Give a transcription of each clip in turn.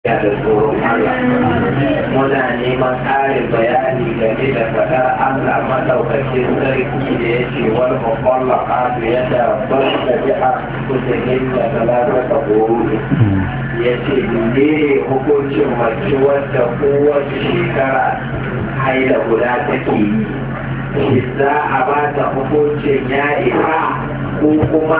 da tsoron Allah muna neman ƙarin bayani game da faɗar Allah maɗaukacin sarki da ya ce wal mafalla ƙasu ya da bar da bi'a kusurin da talata ta horo ya ce ne hukuncin mace wadda kowace shekara haila guda take yi shi za a ba ta hukuncin ya isa ko kuma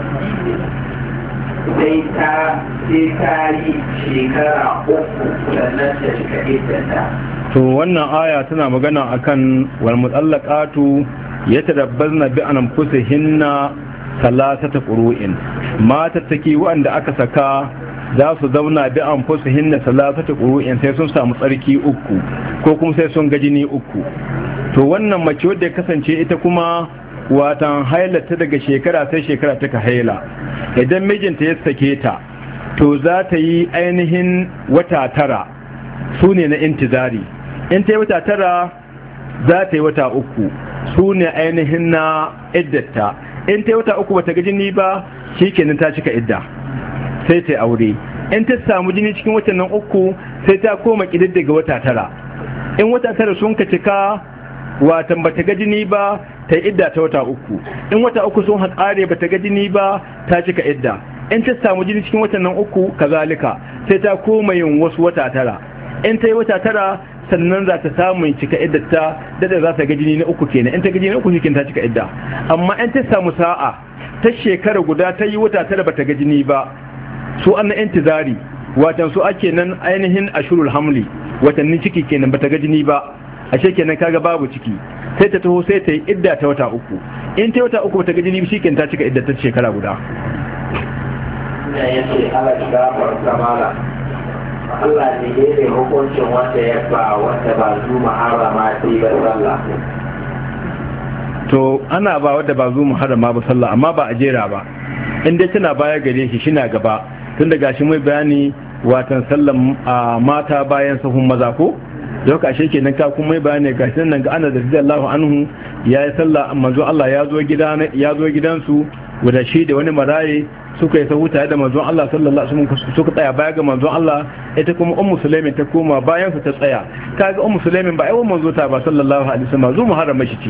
sai ta sai ta yi shekara uku sannan ta cika iddata. to wannan aya tana magana akan wal mutallaqatu yatadabbazna bi anfusihinna salasata qurun mata take wanda aka saka za su zauna bi anfusihinna salasata qurun sai sun samu tsarki uku ko kuma sai sun ga jini uku to wannan mace wadda ya kasance ita kuma watan hailata daga shekara sai shekara taka haila idan mijinta ya sake ta to za ta yi ainihin wata tara su ne na intizari in ta yi wata tara za ta yi wata uku su ne ainihin na iddata in ta yi wata uku bata ga jini ba shi kenan ta cika idda sai ta yi aure in ta samu jini cikin watan nan uku sai ta koma ƙididdiga wata tara in wata tara sun ka cika watan bata ga jini ba ta yi idda ta wata uku in wata uku sun haƙare bata ga jini ba ta cika idda in ta samu jini cikin watan nan uku kazalika sai ta koma yin wasu wata tara in ta yi wata tara sannan za ta samu cika idda ta dada za ta ga jini na uku kenan in ta ga jini na uku shi ta cika idda amma in ta samu sa'a ta shekara guda ta yi wata tara bata ga jini ba su an na intizari watan su ake nan ainihin ashurul hamli watannin ciki kenan bata ga jini ba ashe kenan kaga babu ciki sai ta taho sai ta yi idda ta wata uku in ta wata uku bata ga jini shi ta cika idda ta shekara guda Ina ya ce Allah gafar kamala Allah ne ya ne hukuncin wanda ya ba wanda ba zu muharrama sai ba sallah. to ana ba wadda ba zu muharrama ba sallah amma ba a jera ba in dai tana baya gare shi shi na gaba tun da gashi mai bayani watan sallan mata bayan sahun maza ko yau kashe kenan ka kuma mai bayani gashi nan ga ana da radiyallahu anhu ya yi sallah manzo Allah ya zo gida ya zo gidansu guda shi da wani maraye suka yi sahu tare da manzon Allah sallallahu alaihi wasallam suka tsaya baya ga manzon Allah ita kuma ummu sulaimin ta koma bayan su ta tsaya kaga ummu sulaimin ba ai wannan manzo ta ba sallallahu alaihi wasallam zu muharrama shi ce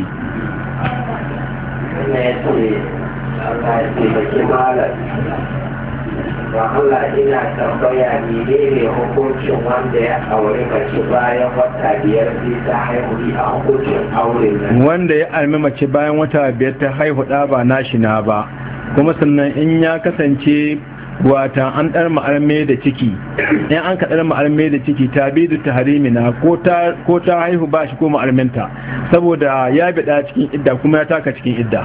Ina ya ce Allah ya ce baki malam ba Allah ina tambaya ne ne hukuncin wanda ya aure mace bayan wata biyar sai ta haihu a hukuncin aure nan. wanda ya almi mace bayan wata biyar ta haihu da ba nashi na ba kuma sannan in ya kasance wata an ɗar ma'arme da ciki in an kaɗar ma'arme da ciki ta bidu ta harimina ko ta haihu ba shi ko ma'arminta saboda ya biɗa cikin idda kuma ya taka cikin idda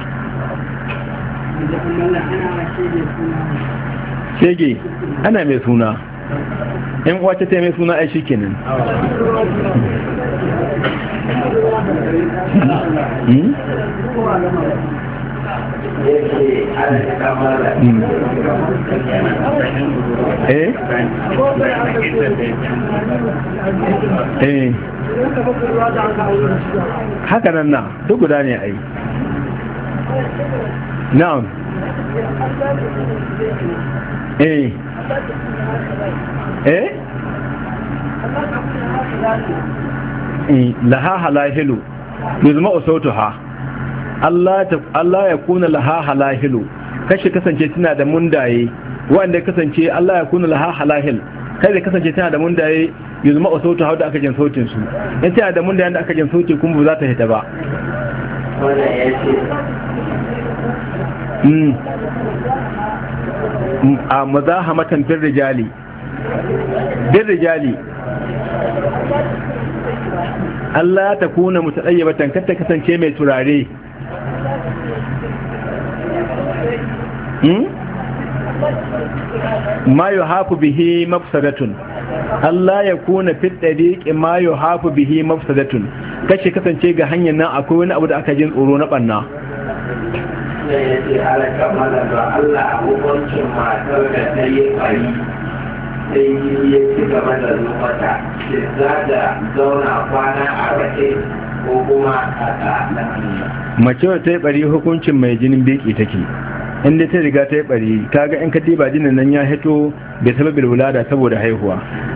shege ana mai suna in wace ta mai suna ai shi kenan Yake ana kamala. eh eh haka nan na duk guda ne ai na'am eh eh eh laha halahilu yuzma usautuha Allah ta Allah ya kuna laha halahilu kashi kasance tana da mundaye wanda ya kasance Allah ya kuna laha halahil kai da kasance tana da mundaye yuzma usautuha da aka jin sautin su in tana da mundaye da aka jin sauti kuma ba za ta hita ba Wannan ya ce mm a mazahamatan bin rijali bin rijali Allah ta kuna mutadayyabatan kar ta kasance mai turare hmm? ma yuhafu bihi mafsadatun Allah ya kuna fit dariqi ma yuhafu bihi mafsadatun kace kasance ga hanyar nan akwai wani abu da aka jin tsoro na banna da ya ce ala kamala da Allah a hukuncin matar da ta yi bari sai ya ci gaba da mata shi za da zauna kwana a rake ko kuma a ta mace ta yi bari hukuncin mai jinin beki take inda ta riga ta yi bari kaga in ka diba jinin nan ya hito bai sababil wulada saboda haihuwa